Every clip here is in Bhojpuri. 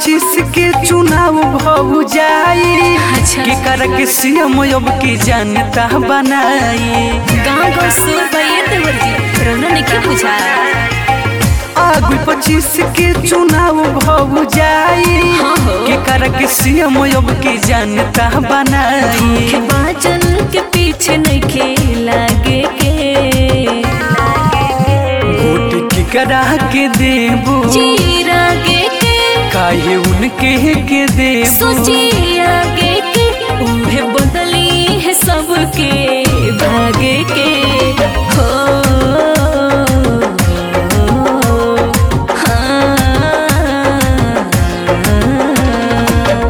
पच्चीस के चुनाव भऊ जाई अच्छा। के कर के सीएम अब के जनता बनाई गाँव गाँव सुर भैया देवर जी रोना ने क्या पूछा आगु पच्चीस के चुनाव भऊ जाई हाँ हो। के कर के सीएम अब के जनता बनाई के बाजन के पीछे नहीं लागे के वोट की करा के देबू जी रागे के काहे उनके के देबू सोची आगे के उन्हें बदली है सबके भागे के हो हाँ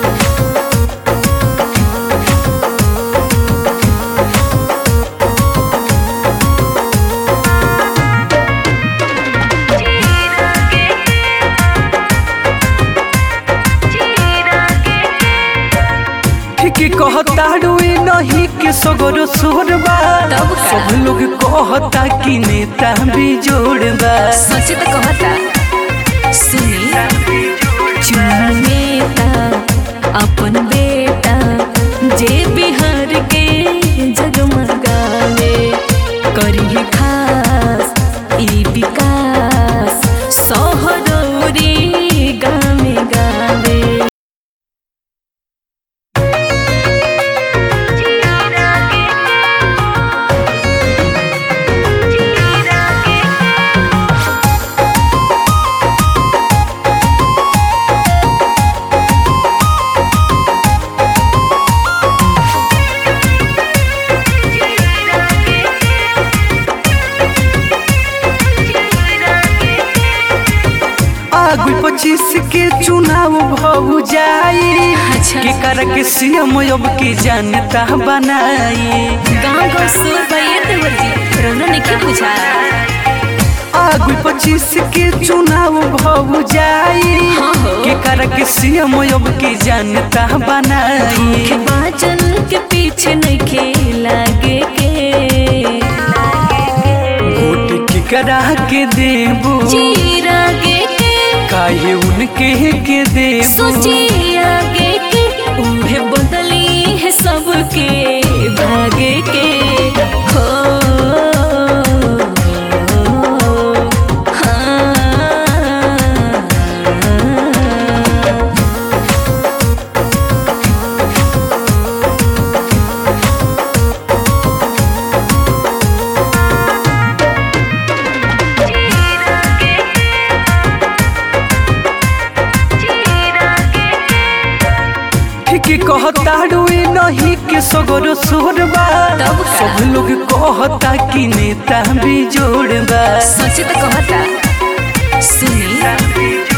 ठीक कहता रुई नहीं के सगरो सोरबा तब का? सब लोग कहता कि नेता भी जोड़बा सोचे तो कहता सुनी चुनेता अपन बेटा जे बिहार के जगमगावे करी खास ई विकास सहरौरी गामे गावे आगु पच्चीस के चुनाव भऊ जाई अच्छा। के कर के सीएम अब के जनता बनाई गाँव गाँव सुर भैया देवर जी रोना ने क्या पूछा आगु पच्चीस के चुनाव भऊ जाई हाँ हो। के कर के सीएम अब के जनता बनाई के बाजन के पीछे नहीं लागे के वोट की करा के देबू जी रागे के काहे उनके के देबू सोची आगे के उन्हें बदली है सबके भागे के हो हाँ ठीक कहता रुई नहीं के सगरो सोरबा तब का? सब लोग कहता कि नेता भी जोड़बा सोचे तो कहता सुनी